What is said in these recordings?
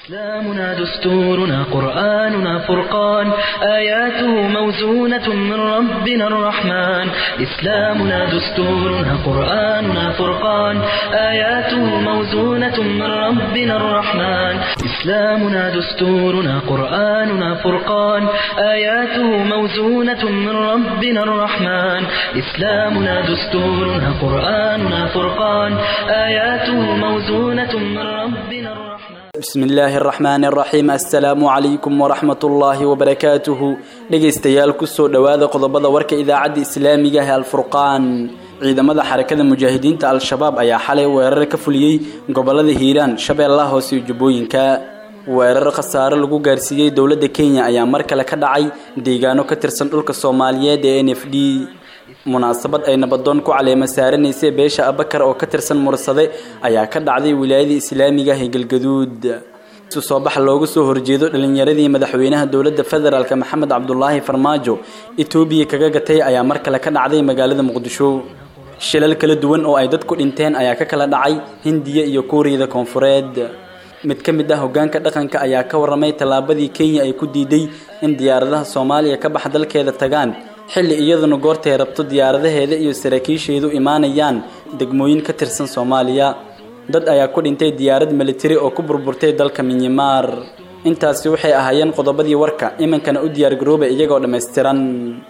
إسلامنا دستورنا قرآننا فرقان آياته موزونة من ربنا الرحمن إسلامنا دستورنا قرآننا فرقان آياته موزونة من ربنا الرحمن إسلامنا دستورنا قرآننا فرقان آياته موزونة من ربنا الرحمن إسلامنا دستورنا قرآننا فرقان آياته موزونة من ربنا الرحمن bismi illaahi araxmaani araxiim assalaamu calaykum waraxmat ullaahi wabarakaatuhu dhegaystayaal kusoo dhowaada qodobada warka idaacadda islaamiga ee alfurqaan ciidamada xarakada mujaahidiinta al-shabaab ayaa xalay weerar ka fuliyey gobolada hiiraan shabeellaha hoose iyo jubbooyinka weerar khasaare lagu gaarsiiyey dowladda kenya ayaa mar kale ka dhacay deegaano ka tirsan dhulka soomaaliyeed ee n f d munaasabad ay nabadoon ku caleema saaranaysay beesha abakar oo ka tirsan mursade ayaa ka dhacday wilaayada islaamiga ee galgaduud isu soo bax looga soo horjeedo dhalinyaradii madaxweynaha dowladda federaalk maxamed cabdulaahi farmaajo etoobiya kaga gatay ayaa mar kale ka dhacday magaalada muqdisho shilal kala duwan oo ay dadku dhinteen ayaa ka kala dhacay hindiya iyo kuuriyada koonfureed mid ka mid ah hogaanka dhaqanka ayaa ka waramay tallaabadii kenya ay ku diiday in diyaaradaha soomaaliya ka bax dalkeeda tagaan xilli iyaduna goortay rabto diyaaradaheeda iyo saraakiisheedu imaanayaan degmooyin ka tirsan soomaaliya dad ayaa ku dhintay diyaarad militari oo ku burburtay dalka minyimaar intaasi waxay ahaayeen qodobadii warka iminkana u diyaargarooba iyagoo dhammaystiran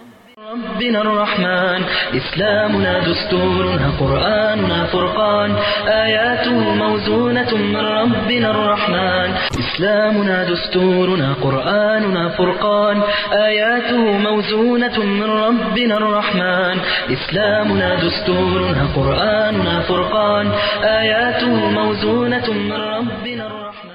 ربنا الرحمن إسلامنا دستورنا قرآننا فرقان آياته موزونة من ربنا الرحمن إسلامنا دستورنا قرآننا فرقان آياته موزونة من ربنا الرحمن إسلامنا دستورنا قرآننا فرقان آياته موزونة من ربنا الرحمن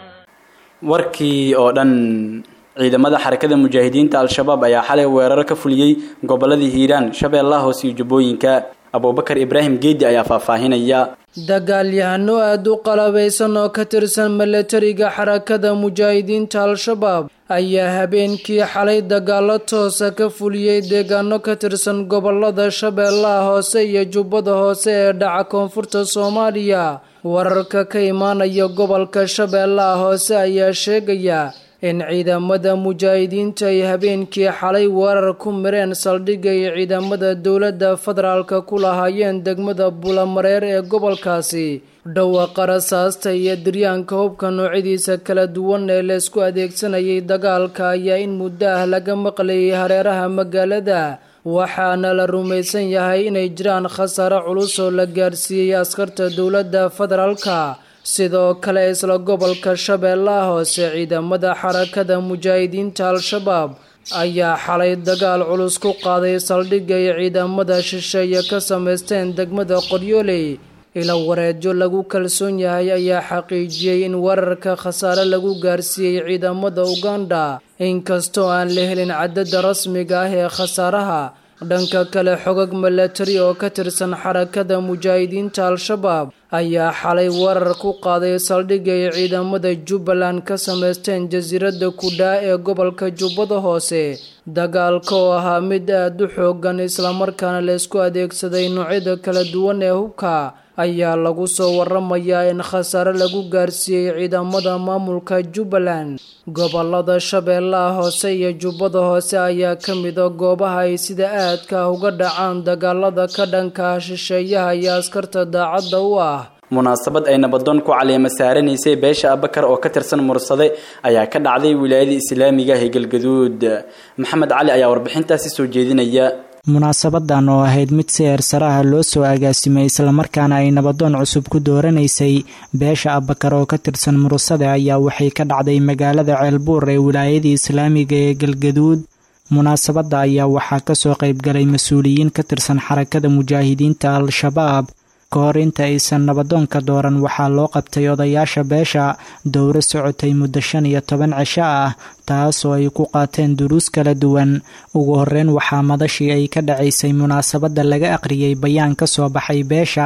warkii oo dhan ciidamada xarakada mujaahidiinta al-shabaab ayaa xalay weerar ka fuliyey goboladii hiiraan shabeellaha hoose iyo jubbooyinka abuubakar ibraahim geedi ayaa faahfaahinaya dagaalyahano aada u qalabaysan oo ka tirsan milatariga xarakada mujaahidiinta al-shabaab ayaa habeenkii xalay dagaalo toosa ka fuliyey deegaano ka tirsan gobolada shabeellaha hoose iyo jubbada hoose ee dhaca koonfurta soomaaliya wararka ka imaanaya gobolka shabeellaha hoose ayaa sheegaya in ciidamada mujaahidiinta ay habeenkii xalay weerar ku mireen saldhigga ay ciidamada dowladda federaalka ku lahaayeen degmada bulamareer ee gobolkaasi dhawaqa rasaasta iyo diryaanka hubka noocyadiisa kala duwan ee laysku adeegsanayay dagaalka ayaa in muddo ah laga maqlayay hareeraha magaalada waxaana la rumaysan yahay inay jiraan khasaare culus oo la gaarsiiyey askarta dowladda federaalka sidoo kale isla gobolka shabeellaha hoose ciidamada xarakada mujaahidiinta al-shabaab ayaa xalay dagaal culus ku qaaday saldhigga ay ciidamada shisheeye ka samaysteen degmada qoryooley ila wareedyo lagu kalsoon yahay ayaa xaqiijiyey in weerarka khasaare lagu gaarsiiyey ciidamada uganda inkastoo aan la helin cadada rasmiga ah ee khasaaraha dhanka kale xogag milatari oo ka tirsan xarakada mujaahidiinta al-shabaab ayaa xalay weerar ku qaaday saldhigga ay ciidamada jubbaland ka samaysteen jasiiradda kudhaa ee gobolka jubbada hoose dagaalka oo ahaa mid aada u xoogan islamarkaana laysku adeegsaday noocyada kala duwan ee hubka ayaa lagu soo waramayaa in khasaare lagu gaarsiiyey ciidamada maamulka jubbaland gobolada shabeellaha hoose iyo jubbada hoose ayaa ka mida goobaha ay sida aadka ah uga dhacaan dagaalada ka dhanka ah shisheeyaha iyo askarta daacadda u ah munaasabad ay nabadoon ku caleema saaranaysay beesha abakar oo ka tirsan mursade ayaa ka dhacday wilaayada islaamiga ee galgaduud maxamed cali ayaa warbixintaasi soo jeedinaya munaasabadan oo ahayd mid si eersaraha loo soo agaasimay islamarkaana ay nabadoon cusub ku dooranaysay beesha abakar oo ka tirsan mursade ayaa waxay ka dhacday magaalada ceelbuur ee wilaayada islaamiga ee galgaduud munaasabadda ayaa waxaa kasoo qaybgalay mas-uuliyiin ka tirsan xarakada mujaahidiinta al-shabaab ka hor inta aysan nabadoonka dooran waxaa loo qabtay odayaasha beesha dowro socotay muddo shan iyo toban cisho ah taas oo ay ku qaateen duruus kala duwan ugu horeyn waxaa madashii ay ka dhacaysay munaasabadda laga aqriyey bayaan ka soo baxay beesha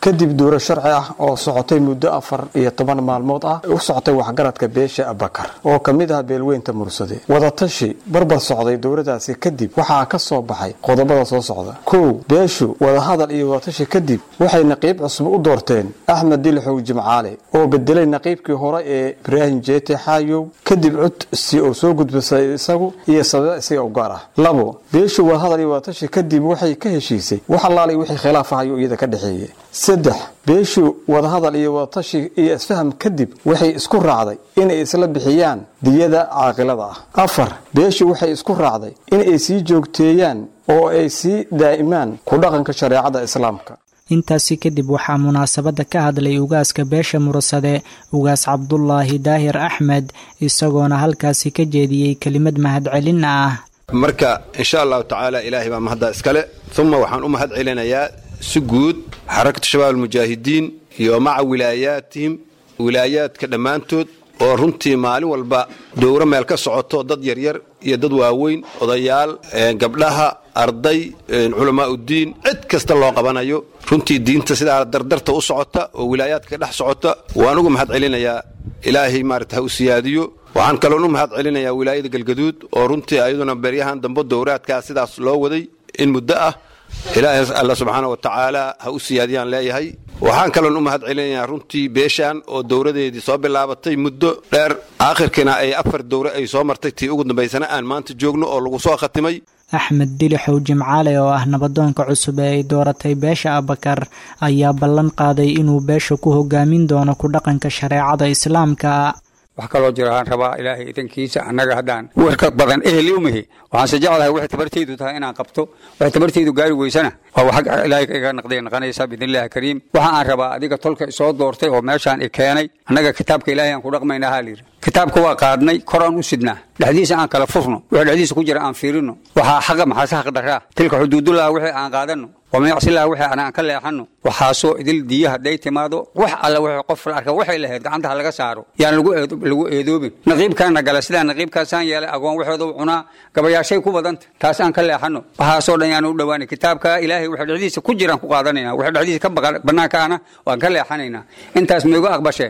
kadib duuro sharci ah oo socotay muddo afar iyo toban maalmood ah u socotay waxgaradka beesha abakar oo ka mid ah beelweynta mursade wadatashi barbar socday dowladaasi kadib waxaa ka soo baxay qodobada soo socda kow beeshu wadahadal iyo wadatashi kadib waxay naqiib cusub u doorteen axmed dilixow jimcaale oo bedelay naqiibkii hore ee ibraahim jeete xaayow kadib codsi oo soo gudbisay isagu iyo sababa isaga u gaar ah labo beeshu wadahadal iyo wadatashi kadib waxay ka heshiisay wax allaalay wixii khilaaf ahayo iyada ka dhexeeyey saddex beeshu wadahadal iyo wadatashi iyo isfaham kadib waxay isku raacday inay isla bixiyaan diyada caaqilada ah afar beeshu waxay isku raacday inay sii joogteeyaan oo ay sii daa'imaan ku dhaqanka shareecada islaamka intaasi kadib waxaa munaasabadda ka hadlay ugaaska beesha mursade ugaas cabdulaahi daahir axmed isagoona halkaasi ka jeediyey kelimad mahadcelin ah marka insha allahu tacaala ilaahay baa mahadda iskale uma waxaan u mahad celinayaa si guud xarakatu shabaab almujaahidiin iyo maca wilaayaatihim wilaayaadka dhammaantood oo runtii maalin walba dowro meel ka socoto dad yaryar iyo dad waaweyn odayaal gabdhaha arday culamaauddiin cid kasta loo qabanayo runtii diinta sidaa dardarta u socota oo wilaayaadka dhex socota waan uga mahad celinayaa ilaahay maarata ha u siyaadiyo waxaan kaloon u mahad celinayaa wilaayada galgaduud oo runtii ayaduna beryahan dambe dowraadkaa sidaas loo waday in muddo ah ilaahay alla subxaana wa tacaala ha u siyaadiyaan leeyahay waxaan kaloon u mahad celinayaa runtii beeshaan oo dowradeedii soo bilaabatay muddo dheer aakhirkiina ay afar dowre ay soo martay tii ugu dambaysana aan maanta joogno oo lagu soo khatimay axmed dilixow jimcaale oo ah nabadoonka cusub ee ay dooratay beesha abakar ayaa ballan qaaday inuu beesha ku hogaamin doono ku dhaqanka shareecada islaamka wax kaloo jiro aan rabaa ilaahay idankiisa annaga haddaan warka badan eheli umihi waxaanse jeclahay waxay tabartaydu tahay inaan qabto waxay tabartaydu gaari weysana waa wax ilaahay iga naqday naqanaysa biidnillahi kariim waxa aan rabaa adiga tolka isoo doortay oo meeshaan i keenay annaga kitaabka ilaahay aan ku dhaqmayna haa layidhi kitaabka waa qaadnay koraan u sidnaa dhexdiisa aan kala furno wixii dhexdiisa ku jira aan fiirino waxaa xaqa maxaase xaq daraa tilka xuduudullaha wixii aan qaadanno wamyacsilaha wixii aan ka leexanno waxaasoo idil diya hadday timaado wax alla wixii qof la arka waxay lahayd gacantaha laga saaro yaan lagu eedoobin naqiibkaana gala sidaa naqiibkaasaan yeelay agoon waxooda u cunaa gabayaashay ku badanta taas aan ka leexanno waxaasoo dhan yaan u dhowaanay kitaabka ilaahay wixii dhexdiisa ku jiraan ku qaadanayna wixii dhexdiisa ka bannaanka ana waan ka leexanaynaa intaas maigu aqbashee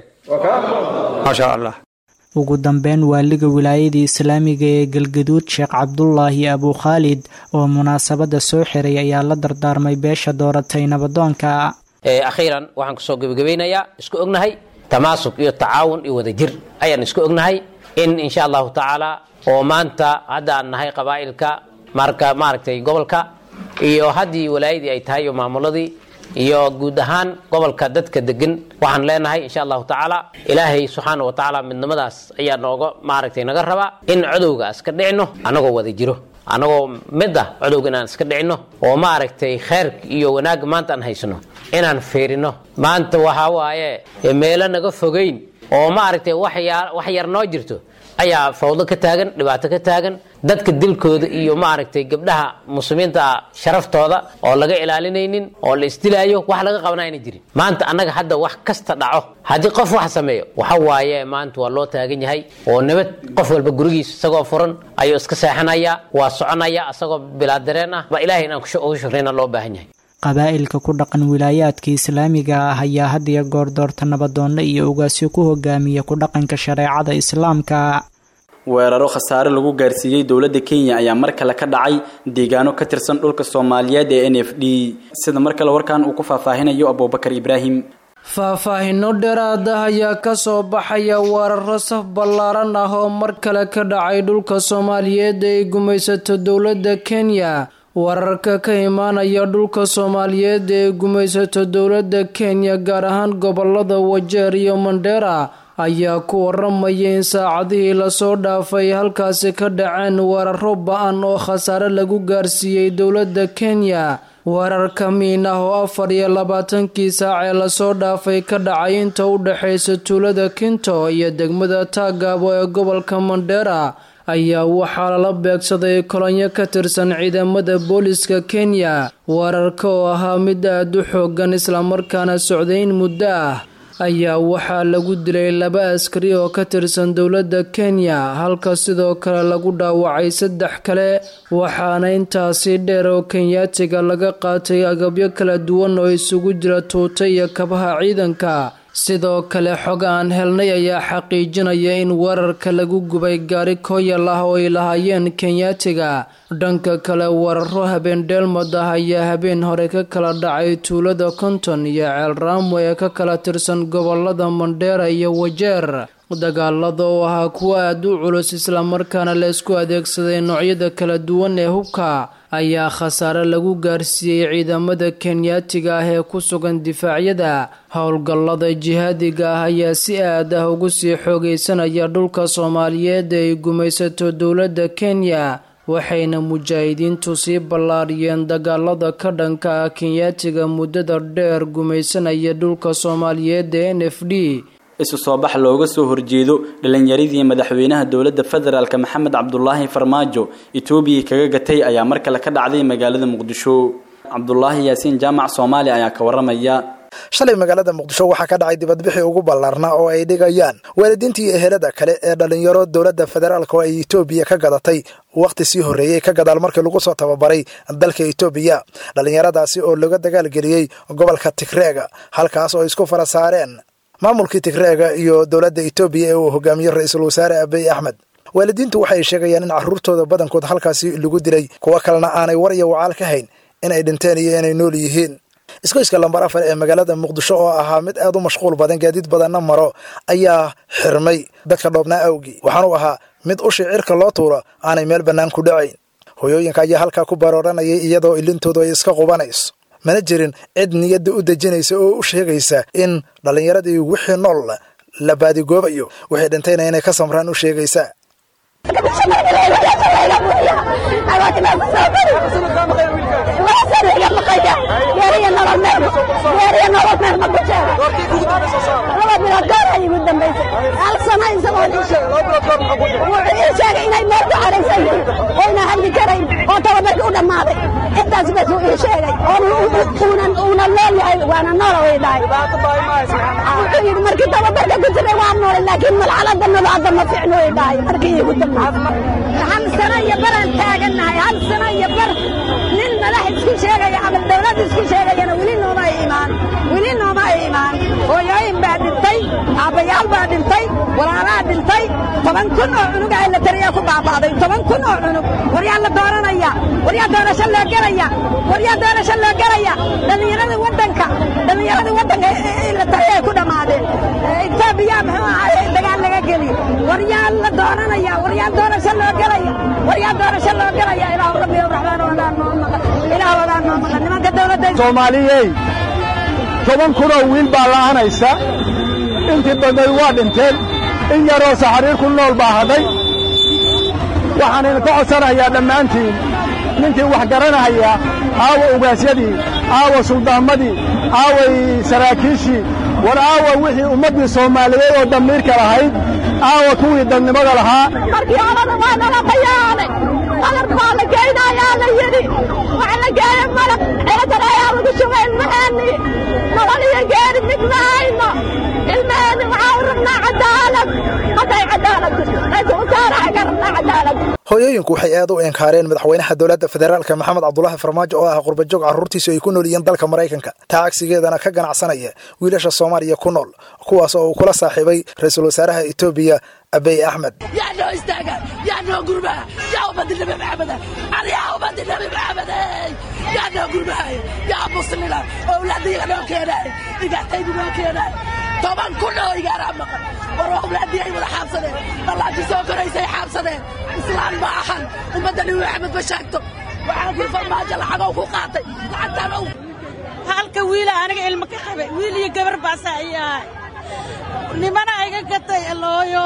maasha allah ugu dambeyn waaliga wilaayadii islaamiga ee galgaduud sheekh cabdulaahi abukhaalid oo munaasabadda soo xiray ayaa la dardaarmay beesha dooratay nabadoonka akhiiran waxaan kusoo gebagabaynayaa isku ognahay tamaasuk iyo tacaawun iyo wadajir ayaan isku ognahay in insha allahu tacaala oo maanta hadda aan nahay qabaa'ilka marka maaragtay gobolka iyo haddii walaayadii ay tahay iyo maamuladii iyo guud ahaan gobolka dadka degan waxaan leenahay insha allahu tacaala ilaahay subxaana wa tacaala midnimadaas ayaa nooga maaragtay naga rabaa in codowga iska dhicino annagoo wada jiro annagoo mid ah codowga inaan iska dhicino oo maaragtay kheyrka iyo wanaagga maanta aan haysano inaan fiirino maanta waxaa waaye meelo naga fogeyn oo maaragtay wax yar noo jirto ayaa fawdo ka taagan dhibaato ka taagan dadka dilkooda iyo maaragtay gabdhaha muslimiinta ah sharaftooda oo laga ilaalinaynin oo la isdilaayo wax laga qabana ayna jirin maanta annaga hadda wax kasta dhaco haddii qof wax sameeyo waxa waaye maanta waa loo taagan yahay oo nabad qof walba gurigiisa isagoo furan ayuu iska seexanaya waa soconaya isagoo bilaa dareen ah ba ilahay inaan ugu shukrayna loo baahan yahay qabaa'ilka ku dhaqan wilaayaadka islaamiga ah ayaa had iyo goor doorta nabadoonno iyo ugaasyo ku hogaamiya ku dhaqanka shareecada islaamka weeraro khasaare lagu gaarsiiyey dowladda kenya ayaa mar kale ka dhacay deegaano ka tirsan dhulka soomaaliyeed ee n f d sida mar kale warkan uu ku faahfaahinayo abuubakar ibraahim faahfaahinno dheeraad ah ayaa ka soo baxaya weeraro saf ballaaran ah oo mar kale ka dhacay dhulka soomaaliyeed ee ay gumaysato dowladda kenya wararka ka imaanaya dhulka soomaaliyeed ee gumaysato dowladda kenya gaar ahaan gobolada wajeer iyo mandheera ayaa ku waramaya in saacadihii lasoo dhaafay halkaasi ka dhaceen weeraro ba-an oo khasaare lagu gaarsiiyey dowladda kenya weerarka miin ah oo afar iyo labaatankii saac ee lasoo dhaafay ka dhacay inta u dhexaysa tuulada kinto iyo degmada taagaabo ee gobolka mandheera ayaa waxaa lala beegsaday kolonyo ka tirsan ciidamada booliska kenya weerarka oo ahaa mid aada u xoogan islamarkaana socday in muddo ah ayaa waxaa lagu dilay laba askari oo ka tirsan dowladda kenya halka sidoo kale lagu dhaawacay saddex kale waxaana intaasi dheer oo kenyaatiga laga qaatay agabyo kala duwan oo isugu jira tuuta iyo kabaha ciidanka sidoo kale xog aan helnay ayaa xaqiijinaya in weerarka lagu gubay gaari kooyal ah oo ay lahaayeen kenyaatiga dhanka kale weeraro habeen dheelmad ah ayaa habeen hore ka kala dhacay tuulada konton iyo ceel raamo ee ka kala tirsan gobolada mandheera iyo wajeer dagaalada oo ahaa kuwo aada u culus islamarkaana la isku adeegsaday noocyada kala duwan ee hubka ayaa khasaare lagu gaarsiiyey ciidamada kenyaatiga ah ee ku sugan difaacyada howlgallada jihaadiga ah ayaa si aad ah ugu sii xoogeysanaya dhulka soomaaliyeed ee ay gumaysato dowladda kenya waxayna mujaahidiintu sii ballaariyeen dagaalada ka dhanka ah kenyaatiga muddada dheer gumaysanaya dhulka soomaaliyeed ee n f d isu soo bax looga soo horjeedo dhalinyaradii madaxweynaha dowladda federaalk maxamed cabdulaahi farmaajo etoobiya kaga gatay ayaa mar kale ka dhacday magaalada muqdisho cabdulaahi yaasiin jaamac soomaali ayaa ka waramaya shalay magaalada muqdisho waxaa ka dhacay dibadbixii ugu ballaarnaa oo ay dhigayaan waalidiintii ehelada kale ee dhalinyaro dowladda federaalk oo ay etoobiya ka gadatay wakhti sii horreeyey ka gadaal markii lagu soo tababaray dalka etoobiya dhallinyaradaasi oo laga dagaalgeliyey gobolka tigreega halkaas oo isku fara saareen maamulkii tigreega iyo dowladda etoobiya ee uu hogaamiyey ra-iisul wasaare abiy axmed waalidiintu waxay sheegayaan in carruurtooda badankood halkaasi lagu dilay kuwo kalena aanay war iyo wacaal ka hayn inay dhinteen iyo inay nool yihiin iskoyska lambar afar ee magaalada muqdisho oo ahaa mid aad u mashquul badan gaadiid badanna maro ayaa xirmay dadka dhoobnaa awgii waxaanu ahaa mid ushii cirka loo tuuro aanay meel bannaan ku dhacayn hoyooyinka ayaa halkaa ku barooranayay iyadoo ilintoodu ay iska qubanayso mana jirin cid niyadda u dejinaysa oo u sheegaysa in dhallinyaradii wixii nool la baadigoobayo wixii dhintayna inay ka samraan u sheegaysa markii tababarka ku jiray waa noole laakiin malxalada noloada ma fiicno way dhahay markii igu dambaysay hal sano iyo baraan taagannahay hal sano iyo bar nin madax isku sheegaya ama dawlad isku sheegayana weli nooma ay imaan weli nooma ay imaan hooyooyin baa dhintay aabbayaal baa dhintay walaalaa dhintay toban kun oo cunug ah la tariyaa ku baaba'day toban kun oo cunug waryaa la dooranaya waryaa doorasho loo gelaya waryaa doorasho loo gelaya dhallinyarada waddanka dhallinyarada waddanka la tariyaa ku dhammaadeen etoobiya muxuu ahaay dagaal laga geli waryaa la dooranaya waryaa doorasho loo gelaya waryaa doorasho loo gelaya ilaahu rabbi raxmaan wadaan noo maqan ilaahu wadaan noo maqan nimanka dawladda soomaaliyey toban kunoo wiil baa la'anaysa intii badnay waa dhinteen in yaroo saxariir ku nool baa hadhay waxaan idinka codsanayaa dhammaantiin ninkii wax garanahaya aawa ugaasyadii aawa suldaamadii aaway saraakiishii war aawa wixii ummaddii soomaaliyeed oo damiirka lahayd aawa kuwii dadnimada lahaa markii horena waa nala qayaanay qalab baa la geynayaa la yidhi waxa la geeya malab ciladan ayaa lagu shubay ilmaheennii nolol iyo geeri mid ma hayno ilmaheenni waxaa u rabnaa cadaalad hadday cadaalad jirto raiisul wasaaraha ka rabnaa cadaalad hooyooyinku waxay aad u enkaareen madaxweynaha dowladda federaalka maxamed cabdulaahi farmaajo oo ah qurbajoog carruurtiisu ay ku nool yihiin dalka maraykanka taa cagsigeedana ka ganacsanaya wiilasha soomaaliya ku nool kuwaas oo uu kula saaxiibay ra-iisul wasaaraha etoobiya abiy axmed yaa noo istaaga yaa noo gurmaha yaa ummadi nabi maxameda yaa ummadi nabi maxamede yaa noo gurmahay yaa muslina owlaadiyaga noo keenaay igaataydu noo keenaay toban kun oo igaaraa maqan war owlaadii ay wada xaabsadeen dhallaanti soo koraysay xaabsadeen islaan ma ahan ummadda nabi maxamed ma sheegto waxaan kuri farmaajo lacagow ku qaatay lacagtaan ow halka wiila aniga ilmo ka qabay wiil iyo gabar baasaa ii ahay nimana iga gatay alooyo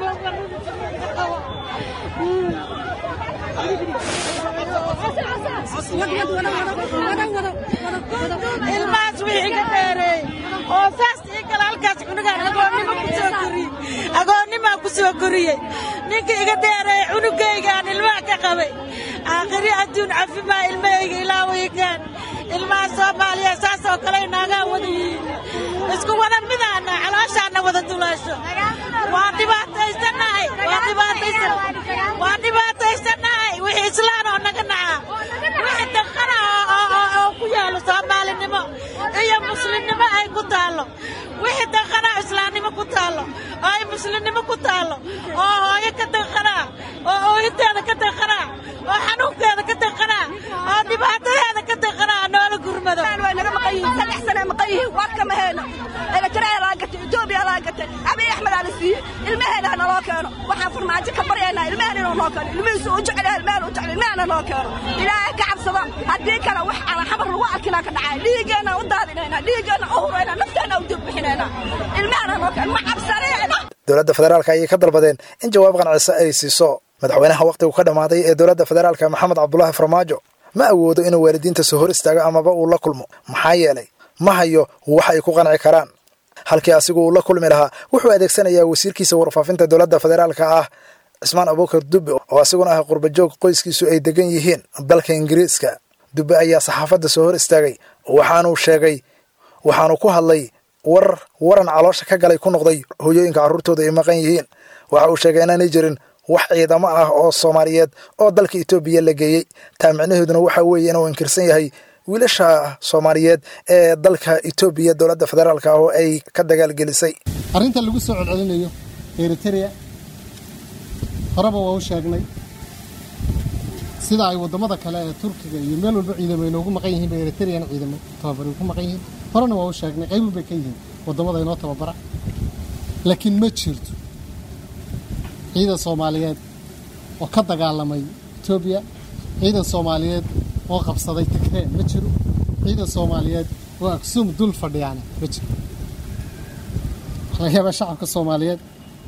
ilmahaas wii iga dheereey oo saas ii kale halkaas cunugaan agoonnimo ku soo koriyey agoonnimaa ku soo koriyey ninka iga dheereey cunugaygaan ilmaha ka qabay aakhiri adduun cafimaa ilmahayga ilaawayagaan ilmaha soomaaliya saasoo kale inaagaa wada yihiin isku wada midaana calooshaana wada duleesho waa dhibaataysanahay waa dhibaataysan waa dhibaataysanahay wixii islaan oo naga naca wixii daqana oo ku yaalo soomaalinimo iyo muslimnimo ay ku taallo wixii daqana islaamnimo ku taallo oo ay muslimnimo ku taallo oo hooyo ka daqanaa oo oohinteeda ka daqanaa oo xanuunkeeda ka daqanaa oo dhibaatadeeda ka daqanaa noola gurmado way naga maqan yihiin saddex sane maqan yihiin war kama heeno eritrea laa gatay etoobiya laa gatay abiy axmed aa la siiyey ilmaheena ha naloo keeno waxaan farmaajo ka baryaynaa ilmaheena inuu noo keeno ilmihiisu u jecel ilmahena u jecel ilmahena noo keeno ilaahay ka cabsada haddii kale wax aan xabar lagu arkinaa ka dhacay dhiiggeenna u daadinaynaa dhiiggeenna u huraynaa nafteena u dubbixinaynaa ilmahena noo keeno ma cabsanayna dowladda federaalka ayay ka dalbadeen in jawaab qancisa ay siiso madaxweynaha wakhtigu ka dhammaaday ee dowladda federaalka maxamed cabdulaahi farmaajo ma awoodo inuu waalidiinta soo hor istaago amaba uu la kulmo maxaa yeelay ma hayo wax ay ku qanci karaan halkii asigu uu la kulmi lahaa wuxuu adeegsanayaa wasiirkiisa warfaafinta dowladda federaalka ah cismaan abuukar dubbe oo asiguna ah qurbajoog qoyskiisu ay degan yihiin dalka ingiriiska dubbe ayaa saxaafadda soo hor istaagay waxaanuu sheegay waxaanu ku hadlay war waran caloosha ka galay ku noqday hooyooyinka carruurtooda ay maqan yihiin waxa uu sheegay inaanay jirin wax ciidamo ah oo soomaaliyeed oo dalka etoobiya la geeyey taa micnaheeduna waxa weeye inuu inkirsan yahay wiilasha soomaaliyeed ee dalka etoobiya dowladda federaalk ah oo ay ka dagaalgelisay arrinta lagu soo celcelinayo eritrea horeba waa u sheegnay sida ay waddamada kale ee turkiga iyo meel walba ciidamo inoogu maqan yihiin bay eritrean ciidamo tababari ku maqan yihiin horena waa u sheegnay qaybun bay ka yihiin waddamada inoo tababara laakiin ma jirto ciidan soomaaliyeed oo ka dagaalamay etoobiya ciidan soomaaliyeed oo qabsaday tigree ma jiro ciidan soomaaliyeed oo aksum dul fadhiyaana ma jiro waxaa laga yaabaa shacabka soomaaliyeed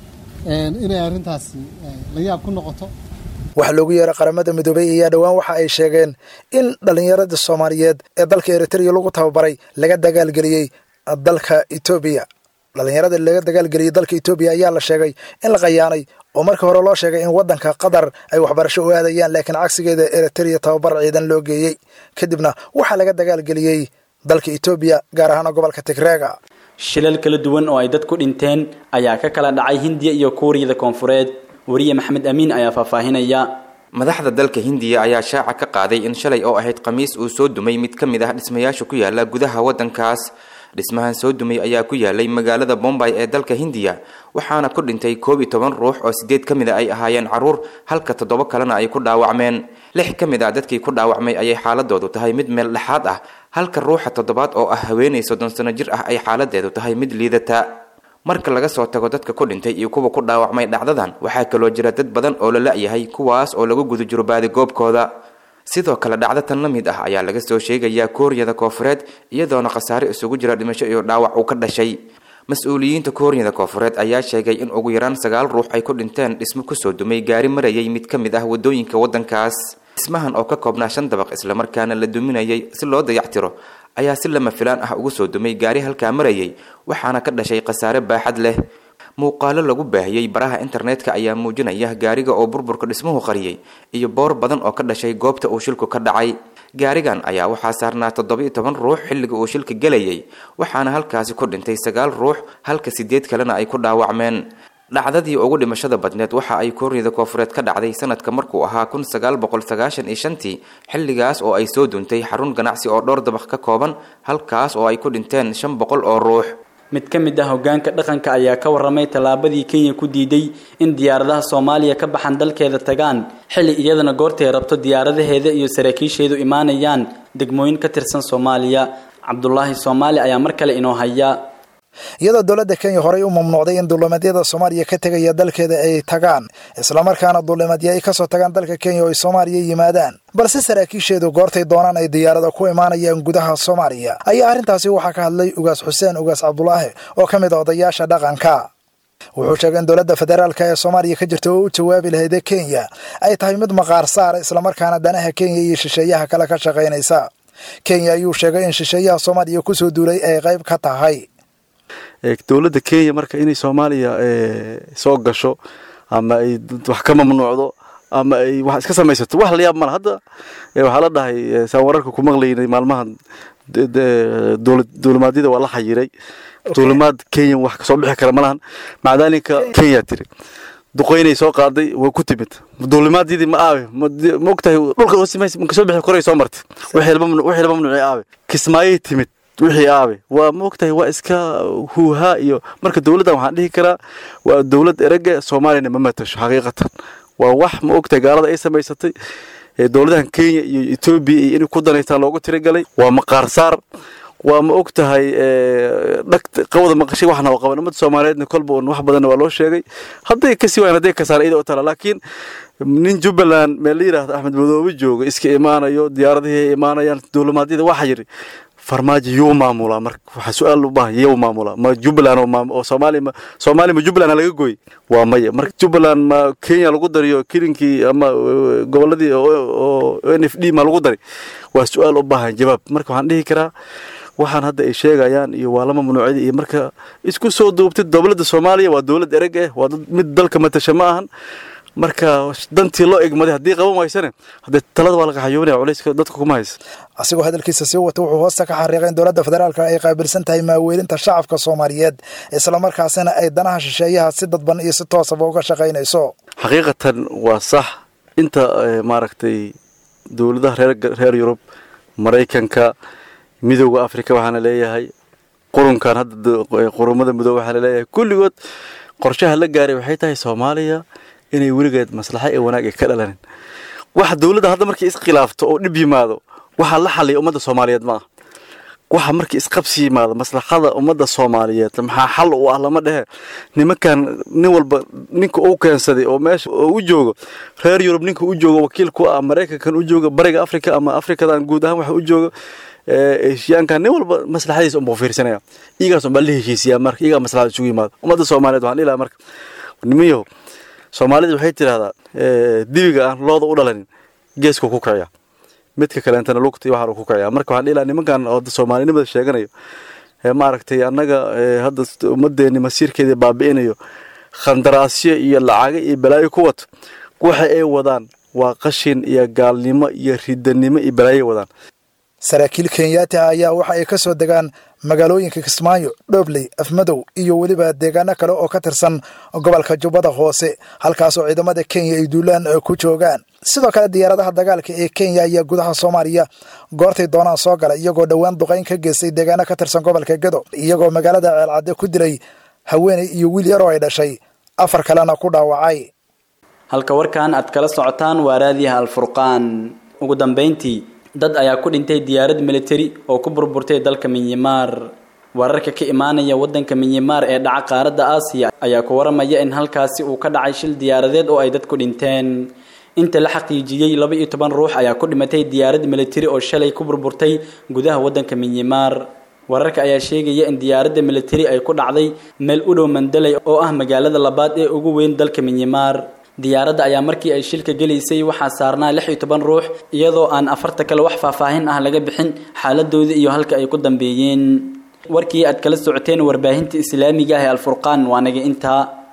inay arrintaasi la yaab ku noqoto waxa loogu yeeray qaramada midoobay ayaa dhowaan waxa ay sheegeen in dhallinyarada soomaaliyeed ee dalka eritrea lagu tababaray laga dagaalgeliyey dalka etoobiya dhallinyarada laga dagaalgeliyey dalka etoobiya ayaa la sheegay in la qayaanay oo markii hore loo sheegay in waddanka qatar ay waxbarasho u aadayaan laakiin cagsigeeda eritrea tababar ciidan loo geeyey kadibna waxaa laga dagaalgeliyey dalka etoobiya gaar ahaan gobolka tigreega shilal kala duwan oo ay dad ku dhinteen ayaa ka kala dhacay hindiya iyo kuuriyada koonfureed wariye maxamed amiin ayaa faahfaahinaya madaxda dalka hindiya ayaa shaaca ka qaaday in shalay oo ahayd khamiis uu soo dumay mid ka mid ah dhismayaasha ku yaala gudaha waddankaas dhismahan soo dumay ayaa ku yaalay magaalada bombay ee dalka hindiya waxaana ku dhintay koob iyo toban ruux oo sideed ka mid a ay ahaayeen caruur halka toddoba kalena ay ku dhaawacmeen lix ka mid ah dadkii ku dhaawacmay ayay xaaladoodu tahay mid meel dhexaad ah halka ruuxa toddobaad oo ah haweenay soddon sano jir ah ay xaaladeedu tahay mid liidata marka laga soo tago dadka ku dhintay iyo kuwa ku dhaawacmay dhacdadan waxaa kaloo jira dad badan oo la la-yahay kuwaas oo lagu guda jiro baadigoobkooda sidoo kale dhacdo tan la mid ah ayaa laga soo sheegayaa kooriyada koofureed iyadoona khasaare isugu jira dhimasho iyo dhaawac uu ka dhashay mas-uuliyiinta kooriyada koofureed ayaa sheegay in ugu yaraan sagaal ruux ay ku dhinteen dhismo kusoo dumay gaari marayay mid ka mid ah wadooyinka waddankaas dhismahan oo ka koobnaa shan dabaq islamarkaana la duminayay si loo dayactiro ayaa si lama filaan ah ugu soo dumay gaari halkaa marayay waxaana ka dhashay khasaare baaxad leh muuqaalo lagu baahiyey baraha internetka ayaa muujinaya gaariga oo burburka dhismuhu qariyey iyo boor badan oo ka dhashay goobta uu shilku ka dhacay gaarigan ayaa waxaa saarnaa toddoba iyo toban ruux xilliga uu shilka gelayay waxaana halkaasi ku dhintay sagaal ruux halka sideed kalena ay ku dhaawacmeen dhacdadii ugu dhimashada badneed waxa ay kooriyada koofureed ka dhacday sanadka markuu ahaa kun sagaal boqol sagaashan iyo shantii xilligaas oo ay soo duuntay xarun ganacsi oo dhowr dabaq ka kooban halkaas oo ay ku dhinteen shan boqol oo ruux mid ka mid ah hogaanka dhaqanka ayaa ka waramay tallaabadii kenya ku diiday in diyaaradaha soomaaliya ka baxan dalkeeda tagaan xilli iyadana goortay rabto diyaaradaheeda iyo saraakiisheedu imaanayaan degmooyin ka tirsan soomaaliya cabdulaahi soomaali ayaa mar kale inoo haya iyadoo dowladda kenya horey u mamnuucday in duulimadyada soomaaliya ka tegaya dalkeeda ay tagaan islamarkaana duulimadyo ay kasoo tagaan dalka kenya oo ay soomaaliya yimaadaan balse saraakiisheedu goortay doonaan ay diyaarada ku imaanayaan gudaha soomaaliya ayaa arrintaasi waxaa ka hadlay ugaas xuseen ugaas cabdulaahi oo ka mid a odayaasha dhaqanka wuxuu sheegay in dowladda federaalka ee soomaaliya ka jirta oo u jawaabi lahayd kenya ay tahay mid maqaar saara islamarkaana danaha kenya iyo shisheeyaha kale ka shaqaynaysa kenya ayuu sheegay in shisheeyaha soomaaliya kusoo duulay ay qayb ka tahay dowladda kenya marka inay soomaaliya soo gasho ama ay wax ka mamnuucdo ama ay wax iska samaysato wax la yaab mala hadda waxaa la dhahay saan wararka ku maqlaynay maalmahan duulimaadyada waa la xayiray duulimaad kenya wax kasoo bixi kara malahan macdaalinka kenya tiri duqoynay soo qaaday way ku timid duulimaadyadii ma aabe ma ogtahay dhulka hoosimays kasoo bixi koray soo martay wixii la mamnuucay aabe kismaayay timid wixii aabe waa ma ogtahay waa iska huuhaa iyo marka dowladdan waxaan dhihi karaa waa dowlad erega soomaaliyana ma matasho xaqiiqatan waa wax ma ogtahay gaalada ay samaysatay dowladahan kenya iyo etoobiya iyo inay ku danaystaan loogu tirigalay waa maqaar saar waa ma og tahay dhag qawada maqashay waxna oo qaban ummadda soomaaliyeedna kolba un wax badanna waa loo sheegay hadday kasii wayan hadday kasaan iyada u tala laakiin nin jubbaland meel la yidhaahdo axmed madoobe jooga iska imaanayo diyaaradihii ay imaanayaan duulimaadyada waxa yidhi farmaajo yuu maamulaa marka waxaa su-aal u baahan yuu maamulaa ma jubbaland oo soomaaliya ma soomaaliya ma jubbaland laga gooy waa maya marka jubbaland ma kenya lagu dariyo kilinkii ama goboladii oo n f d ma lagu dari waa su-aal u baahan jawaab marka waxaan dhihi karaa waxaan hadda ay sheegayaan iyo waa lama mamnuucyada iyo marka isku soo duubtid dowladda soomaaliya waa dowlad ereg eh waa mid dalka matasha ma ahan marka dantii loo egmaday haddii qaban waysane haddee talada waa laga xayoonaya culayska dadka kuma haysa asigoo hadalkiisa sii wata wuxuu hoosta ka xariiqay in dowladda federaalka ay qaabilsan tahay maaweelinta shacabka soomaaliyeed islamarkaasina ay danaha shisheeyaha si dadban iyo si toosaba uga shaqaynayso xaqiiqatan waa sax inta maaragtay dowladaha reer reer yurub maraykanka midowda africa waxaana leeyahay qurunkan hadda qurumada midoobe waxaa laleeyahay kulligood qorshaha la gaaray waxay tahay soomaaliya inay weligeed maslaxa ee wanaag ay ka dhalanin waxa dowladda hadda markay iskhilaafto oo dhib yimaado waxaa la xaliya ummadda soomaaliyeed ma ah waxa markii isqabsi yimaado maslaxada ummadda soomaaliyeed maxaa xal u ah lama dhehe nimankan nin walba ninka uu keensaday oo meesha u joogo reer yurub ninka u joogo wakiil ku ah maraykankan u jooga bariga africa ama afrikadan guud ahaan waxa u jooga eshiyaankan nin walba maslaxadiisa unbuu fiirsanaya iyagaas unbaa la heshiisiyaa marka iyagaa maslaxada isugu yimaado ummadda soomaaliyeed waxaan dhihi lahaa marka nimanyahow soomaalida waxay tidhahdaa dibiga aan looda u dhalanin geesku ku kiciya midka kaleentana lugta iyo waxaan ku kiciya marka waxaan dhihi lahaa nimankan oo soomaalinimada sheeganayo maaragtay annaga hadda ummaddeeni masiirkeeda baabi'inayo khandaraasyo iyo lacago iyo balaayo ku wato waxa ay wadaan waa qashin iyo gaalnimo iyo ridanimo iyo balaayo wadaan saraakiil kenyaati ah ayaa waxa ay ka soo degaan magaalooyinka kismaayo dhobley afmadow iyo weliba deegaano kale oo ka tirsan gobolka jubbada hoose halkaasoo ciidamada kenya ay duulaan ku joogaan sidoo kale diyaaradaha dagaalka ee kenya ayaa gudaha soomaaliya goortay doonaan soo gala iyagoo dhowaan duqayn ka geystay deegaano ka tirsan gobolka gedo iyagoo magaalada ceelcadde ku dilay haweeney iyo wiil yaroo ay dhashay afar kalena ku dhaawacay halka warkan aad kala socotaan waa raadiyaha alfurqaan ugu dambayntii dad ayaa ku dhintay diyaarad militari oo ku burburtay dalka minyimaar wararka ka imaanaya wadanka minyimaar ee dhaca qaaradda aasiya ayaa ku waramaya in halkaasi uu ka dhacay shil diyaaradeed oo ay dadku dhinteen inta la xaqiijiyey laba iyo toban ruux ayaa ku dhimatay diyaarad militari oo shalay ku burburtay gudaha wadanka minyimaar wararka ayaa sheegaya in diyaaradda militari ay ku dhacday meel u dhow mandalay oo ah magaalada labaad ee ugu weyn dalka minyimaar diyaaradda ayaa markii ay shilka gelaysay waxaa saarnaa lix iyo toban ruux iyadoo aan afarta kale wax faahfaahin ah laga bixin xaaladooda iyo halka ay ku dambeeyeen warkii aad kala socoteen warbaahinta islaamiga ah ee alfurqaan waa naga intaa